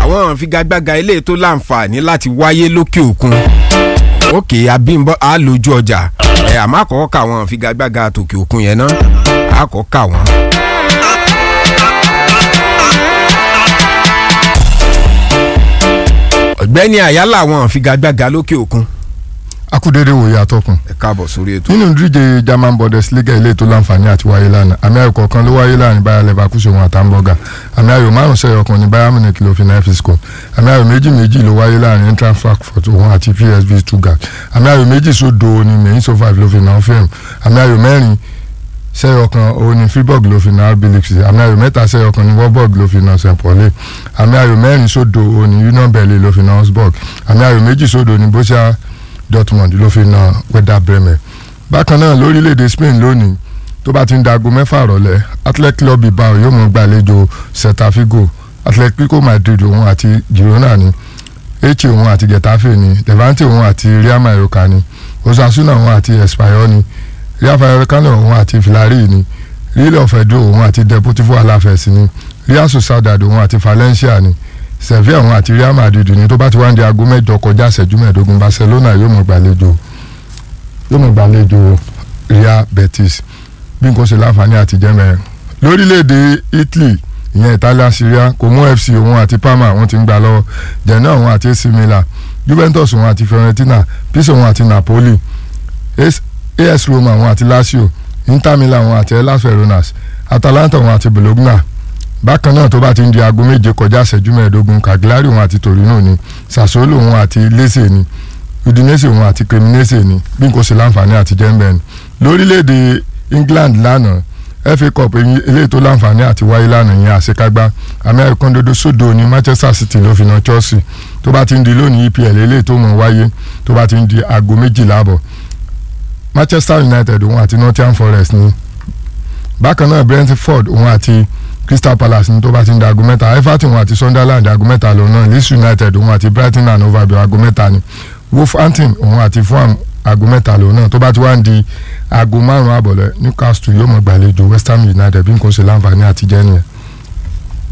àwọn figagbága eléyìí tó láǹfààní láti wáyé lókè òkun òkè abímbọ á lójú ọjà ẹ àmọ́ àkọ́kọ́ kà wọ́n figagbága tòkè òkun yẹn náà àkọ́kọ́ kà wọ́n. ọ̀gbẹ́ni àyálà àwọn figagbága lókè òkun akúdédé wòye àtọkùn ẹ káàbọ̀ sórí ètò. nínú ìdíje german bundesliga ilé tó láǹfààní àti wáyé lánàá àmì ayò kọ̀ọ̀kan ló wáyé láàrin bayer leverkusen wọn àtàǹbọ̀gà àmì ayò márùn sẹ́yọ̀ kan ní bayern munich ló fi náà fi score àmì ayò méjì méjì ló wáyé láàrin eintracht frankfurt wọn àti psv stuttgart àmì ayò méjì sódò ní mainz five ló fi náà fẹ́m àmì ayò mẹ́rin sẹ́yọ̀ kan òun ní fribourg ló fi náà bilix àmì ayò mẹ́ta sẹ́yọ̀ kan ní warburg ló fi náà st pauli àmì ayò mẹ́rin sódò òun ní union berlin ló fi náà augsburg àmì ayò méjì sódò ní borussia dortmund ló fi na werder bremen bákan náà lórílẹ̀‐èdè spain lónìí tó bá ti ń dago mẹ́fà rọ̀lẹ́ athletic club bilbao yóò mọ̀ gbàlejò celta figo atletico madrid òun àti girona ni eche òun àti getafe ni levante òun àti real mallorca ni osasuna òun àti espanyol ni real vallecano òun àti villarreal ni real ofedo òun àti deportivo alavés ni real sociedad òun àti valencia ni sevilla òun àti real madrid ní tó bá ti wá ń di aago mẹ́jọ kọjá ìṣẹ́jú mẹ́ẹ̀ẹ́dógún barcelona yóò mọ̀ gbàlejò yóò mọ̀ gbàlejò real betis bí nǹkan ṣe láǹfààní àti jẹ́mẹ̀rẹ̀ lórílẹ̀‐èdè italy ìyẹn italia syria como fc òun àti parma wọ́n ti ń gbà lọ́wọ́ genoa òun àti ac milan juventus òun àti fiorentina pisa òun àti napoli as roma òun àti lazio inter milan òun àti hellas veronas atalanta òun àti bologna bákan náà tó bá ti ń di aago méje kọjá ìṣẹ́jú mẹ́ẹ̀ẹ́dógún cagliari òun àti torino ni sassuolo òun àti lecce ni udinese òun àti cremonese ni bí n kò ṣe láǹfààní àti jẹ́ńbẹ́ ni lórílẹ̀‐èdè england lánàá fa cup eléyìí tó láǹfààní àti wáyé lánàá yẹn àṣekágbá àmì àìkọ́ndodo sódò ní manchester city ló fi na chelsea tó bá ti ń di lónìí epl eléyìí tó mọ̀ wáyé tó bá ti ń di aago méjìlá àbọ̀ manchester united òun àti nottingham forest ni bákan náà brentford òun àti crystal palace ní tó bá ti ń da aago mẹ́ta everton àti sunderland aago mẹ́ta lòun náà leeds united òun àti brighton and hove albion aago mẹ́ta ni wolverhampton òun àti fulham aago mẹ́ta lòun náà tó bá ti wá ń di aago márùn-ún àbọ̀lẹ̀ newcastle yóò mọ̀ gbàlejò west ham united bí nǹkan ṣe láǹfààní àti jẹ́ nìyẹn.